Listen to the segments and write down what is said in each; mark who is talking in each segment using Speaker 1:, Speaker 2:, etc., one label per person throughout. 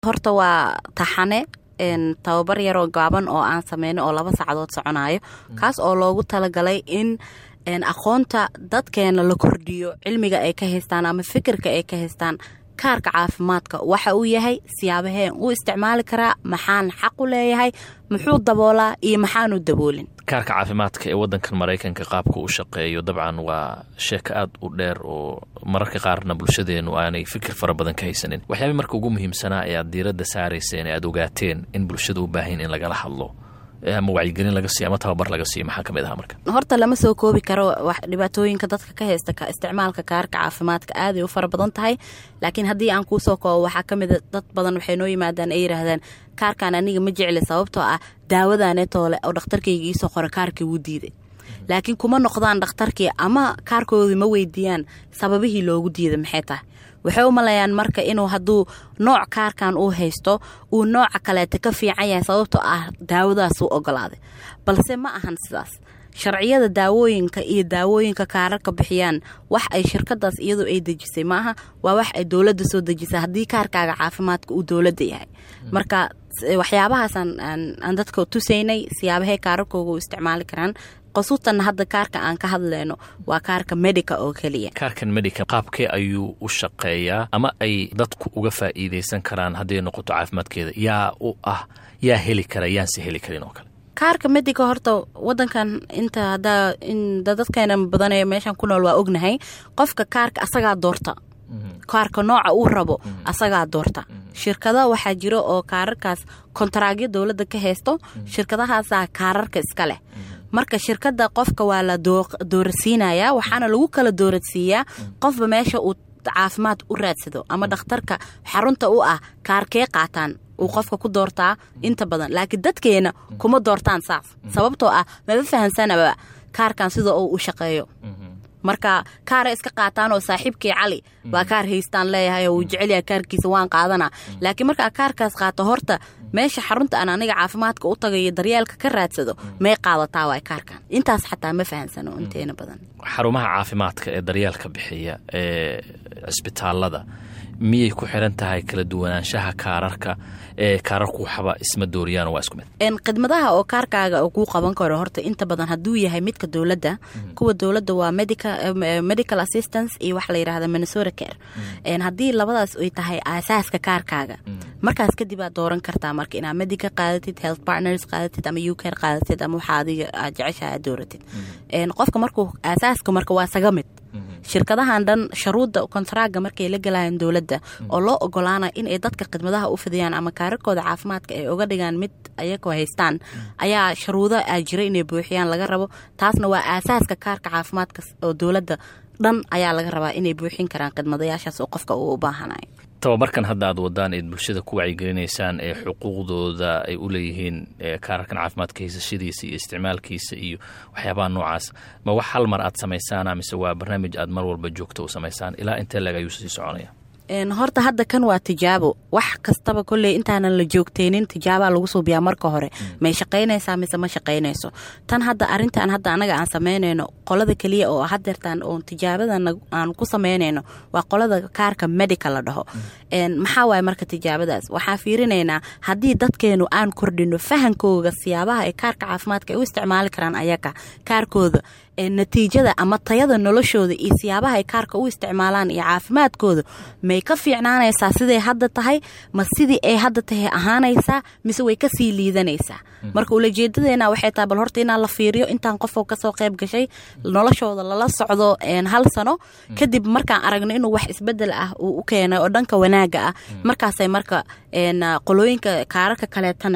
Speaker 1: horta waa taxane tababar yaroo gaaban oo aan sameyno oo laba saacadood soconayo kaas oo loogu talagalay in aqoonta dadkeena la kordhiyo cilmiga ay ka haystaan ama fikirka ay ka haystaan kaarka caafimaadka waxa uu yahay siyaabaheen u isticmaali karaa maxaan xaq u leeyahay muxuu daboolaa iyo maxaanu daboolin
Speaker 2: kaarka caafimaadka ee wadankan maraykanka qaabka u shaqeeyo dabcan waa sheeko aad u dheer oo mararka qaarna bulshadeenu aanay fikir fara badan ka haysanin waxyaaba marka ugu muhiimsanaa ee aad diiradda saarayseen ee aad ogaateen in bulshada u baahan in lagala hadlo ama wacyigelin laga siiyo ama tababar laga siiyo maxaa kamid aha marka
Speaker 1: horta lama soo koobi karo dhibaatooyinka dadka ka haysta isticmaalka kaarka caafimaadka aaday u fara badan tahay laakiin haddii aan kuusoo koobo waxaa kamida dad badan waxay noo yimaadaan ay yiraahdaan kaarkan aniga ma jecli sababtoo ah daawadaaneetoole oo dhakhtarkayga iisoo qora kaarkii wuu diiday laakiin kuma noqdaan dhakhtarkii ama kaarkoodii ma weydiiyaan sababihii loogu diiday maxay tahay waxay u malayaan marka inuu hadduu nooc kaarkan uu haysto uu nooca kaleeta ka fiican yahay sababtoo ah daawadaasuu ogolaaday balse ma ahan sidaas sharciyada daawooyinka iyo daawooyinka kaararka bixiyaan wax ay shirkadaas iyadu ay dejisay maaha waa wax ay dowladda soo dejisay haddii kaarkaaga caafimaadka uu dowladda yahay marka waxyaabahaasaan aan dadka tusaynay siyaabahay kaararkooga u isticmaali karaan qasuutanna hadda kaarka aan ka hadlayno waa kaarka medica oo keliya
Speaker 2: kaarkan medica qaabkee ayuu u shaqeeyaa ama ay dadku uga faa'iidaysan karaan hadday noqoto caafimaadkeeda yaa u ah yaa heli kara yaanse heli karin oo kale
Speaker 1: kaarka medica horta wadankan inta hadaa in dadkeena badanee meeshan ku nool waa ognahay qofka kaarka asagaa doorta kaarka nooca uu rabo asagaa doorta shirkada waxaa jiro oo kaararkaas kontaraagyo dowladda ka haysto shirkadahaasaa kaararka iska leh marka shirkada qofka waa la doorasiinayaa waxaana lagu kala dooradsiiyaa qofba meesha uu caafimaad u raadsado ama dhakhtarka xarunta u ah kaarkee qaataan uu qofka ku doortaa inta badan laakiin dadkeena kuma doortaan saas sababtoo ah maba fahansanaba kaarkan sida uu u shaqeeyo marka kaara iska qaataan oo saaxiibkii cali baa kaar haystaan leeyahay oo uu jecelyahay kaarkiisa waan qaadanaa laakiin markaa kaarkaas qaato horta meesha xarunta aan aniga caafimaadka u tagayo daryeelka ka raadsado may qaadataa waay kaarkan intaas xataa ma fahansano inteena badan
Speaker 2: xarumaha caafimaadka ee daryeelka bixiya ee cisbitaalada miyay ku xiran tahay kala duwanaanshaha kaararka ee kaararku waxba isma dooriyaan waa isku mid
Speaker 1: khidmadaha oo kaarkaaga kuu qaban karo horta inta badan hadduu yahay midka dowladda kuwa dowladda waa medical assistance iyo waxa la yidhahda minnesota care haddii labadaas ay tahay aasaaska kaarkaaga markaas kadib aad dooran kartaa marka inaad medica qaadatid health partners qaadatid ama u care qaadatid ama waxa adiga aad jeceshaha aad dooratid qofka markuu aasaaska marka waa saga mid shirkadahan dhan sharuudda kontaraaga markay la galayaan dowladda oo loo ogolaanaya inay dadka khidmadaha u fidiyaan ama kaararkooda caafimaadka ay uga dhigaan mid ayagoo haystaan ayaa sharuudo aa jira inay buuxiyaan laga rabo taasna waa aasaaska kaarka caafimaadka oo dowladda dhan ayaa laga rabaa inay buuxin karaan khidmadayaashaas oo qofka uu u baahanayo
Speaker 2: tababarkan hadda aad wadaan eed bulshada ku wacyigelinaysaan ee xuquuqdooda ay u leeyihiin kaararkan caafimaadka haysashadiisa iyo isticmaalkiisa iyo waxyaabaha noocaas ma wax hal mar aad samaysaana mise waa barnaamij aad mar walba joogto u samaysaan ilaa intee lag ayuu sii soconaya
Speaker 1: horta hadda kan waa tijaabo wax kastaba kolley intaanan la joogteynin tijaabaa lagu suubiyaa marka hore may shaqaynaysaa mise ma shaqaynayso tan hadda arintan hadda anaga aan samaynayno qolada keliya oo hadeertaan oon tijaabadan aan ku samaynayno waa qolada kaarka medical la dhaho maxaa waay marka tijaabadaas waxaan fiirinaynaa haddii dadkeenu aan kordhino fahankooga siyaabaha ee kaarka caafimaadka ay u isticmaali karaan ayaga kaarkooda natiijada ama tayada noloshooda iyo siyaabaha ay kaarka u isticmaalaan iyo caafimaadkooda may ka fiicnaanaysaa siday hadda tahay ma sidii ay hadda tahay ahaanaysaa mise way kasii liidanaysaa marka ulajeedadeena waxay tahay bal horta inaan la fiiriyo intaan qofoo kasoo qayb gashay noloshooda lala socdo hal sano kadib markaan aragno inuu wax isbedel ah uu u keenay oo dhanka wanaaga ah markaasay marka qolooyinka kaararka kaleetana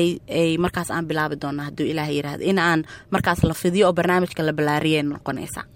Speaker 1: ay markaas aan bilaabi doona hadduu ilaah yiraahdo in aan markaas la fidiyo oo barnaamijka la ballaariyay noqonaysa